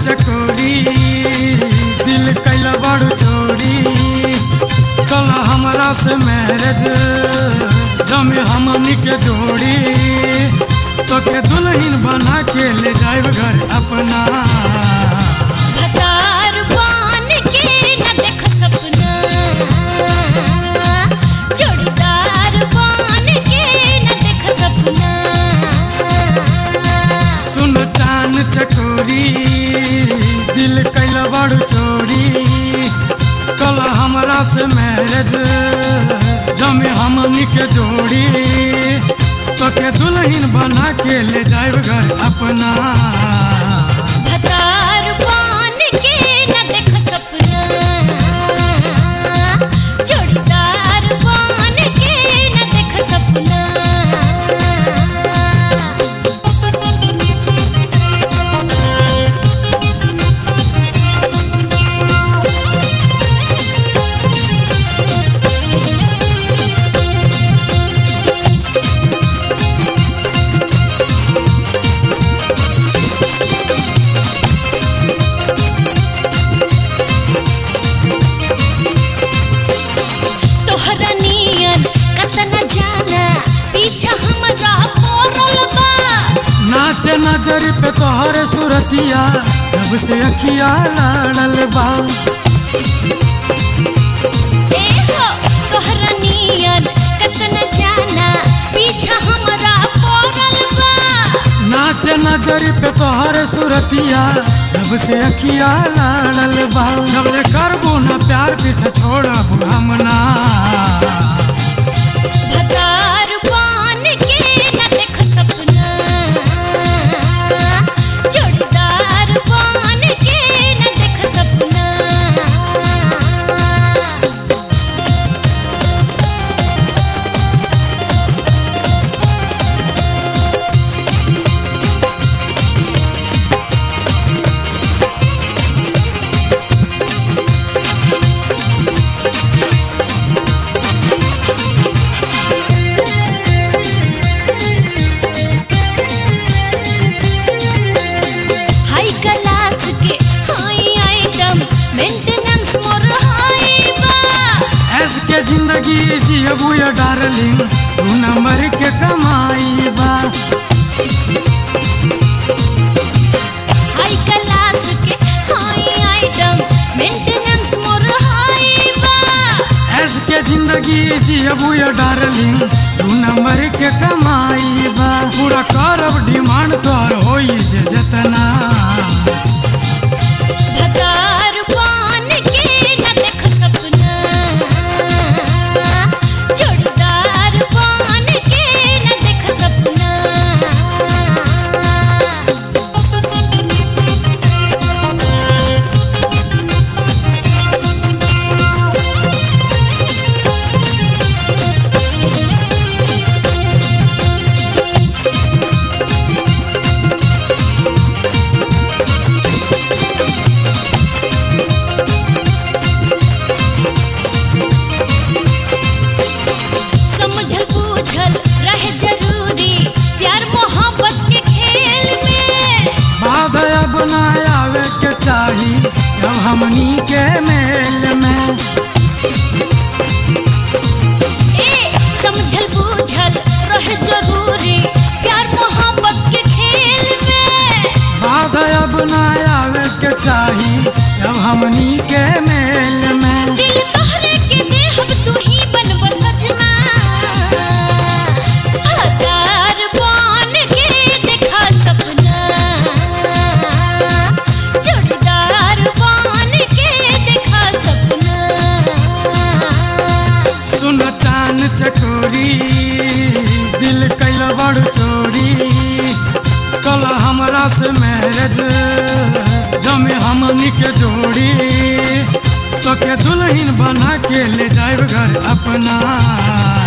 चकोरी दिल कैला बड़ चोरी कल हमरा से मैरिज जमे हमनी के जोड़ी तो के दुल्हन बना के ले जाए घर अपना भतार बन के न देख सपना जोड़ीदार बन के न देख सपना सुन चान चकोरी दिल कैला बड़ चोरी कल हमरा से मैरिज जमे हमनी के जोड़ी तो के दुल्हन बना के ले जाए घर अपना भतार बन के न देख सपना जोड़ीदार बन के न देख सपना तोहरा नियन कतना जाना पीछा हमरा पड़ल बा नाचे नजर पे तोहर सुरतिया जब से अखिया लड़ल बा ए हो तोहरा नियन कतना जाना पीछा हमरा पड़ल बा नाचे नजर पे तोहर सुरतिया जब से अखिया लड़ल बा जब ले करबो ना प्यार पीछे छोड़ब हम ना भतार बन के न देख सपना जोड़ीदार बन के न देख सपना हाई क्लास के हाई आइटम मेंटेनेंस मोर हाई बा ऐस के जिंदगी जियबू या डार्लिंग तू नंबर के कमाई बा हाई क्लास के हाई आइटम मेंटेनेंस मोर हाई बा ऐस के जिंदगी जियबू या डार्लिंग तू नंबर के कमाई बा पूरा करब डिमांड तोहर होई जे जतना भतार बन के न देख सपना जोड़ीदार बन के न देख सपना समझल बूझल रहे जरूरी प्यार मोहब्बत के खेल में बाधा अब ना आवे के चाही जब हमनी के मेल में ए समझल बूझल रहे जरूरी प्यार मोहब्बत के खेल में बाधा अब ना आवे के चाही जब हमनी के मेल में दिल तोहरे के देहब तू ही बनब सजना हतार बन के देखा सपना जोड़ीदार बन के देखा सपना सुन चान चकोरी दिल कैल बड़ चोरी कल हमरा से मैरिज जमे हमनी के जोड़ी तो के दुल्हन बना के ले जाए घर अपना